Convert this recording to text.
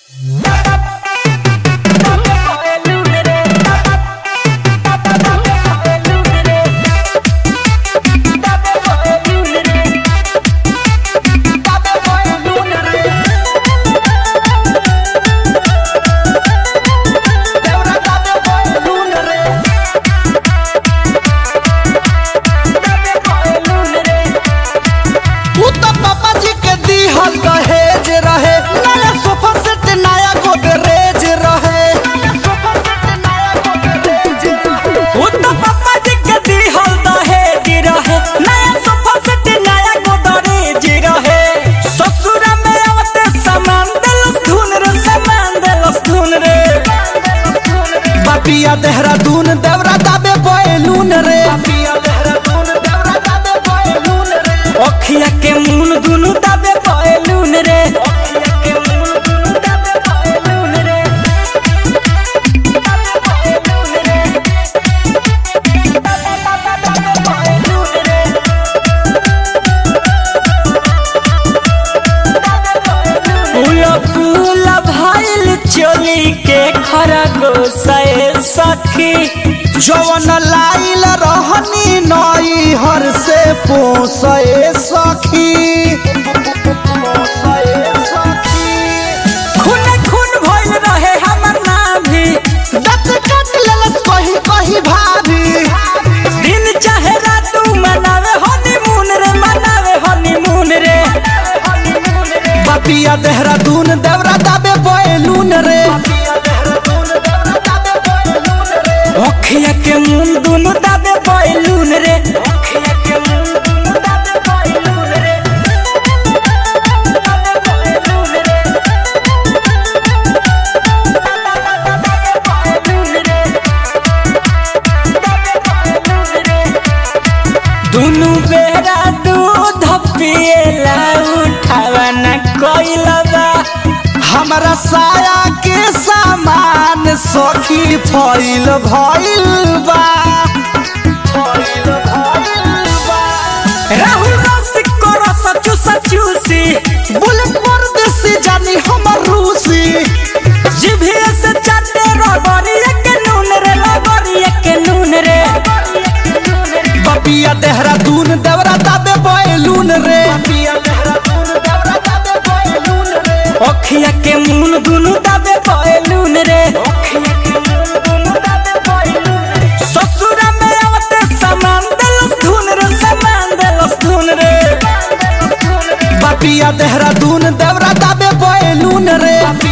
पिया देहरादून देवरा दाबे बैलून रे पिया देहरादून देवरा दाबे बैलून रे अखिया के मुन दुनु दाबे बैलून रे अखिया के मुन दुनु दाबे बैलून रे फूला फूला भइल चोली के खरगोशे सखी जवन लाइल रहनी नई हर से पोसे सखी खून खून भइल रहे हमर नाभी दत कट लेलस कही कही भाभी दिन चाहे रात मनावे हनीमून रे मनावे हनीमून रे बपिया देहरादून देवरा दाबे बैलून रे अखिया के मुन दुनु दाबे बैलून रे अखिया के मुन दुनु दाबे बैलून रे दुनु बेरा दूध पिएला उठावा न कोइलबा हमरा साया के सामान सखी फैल भइल बा राहुल रसिक को रस चूस चूसी बुलेट परदेसी जानी हमर रूसी जिभिया से चाटे रगड़िया के नून रे लगड़िया के नून रे बपिया देहरादून देवरा दाबे बैलून रे बपिया देहरादून देवरा दाबे बैलून रे अखिया के मुन दुनु दाबे बैलून रे अखिया के मुन दुनु दाबे बैलून रे ससुरा में आवते सामान देलस धुन रे सामान देलस धुन रे बपिया देहरादून देवरा दाबे बैलून रे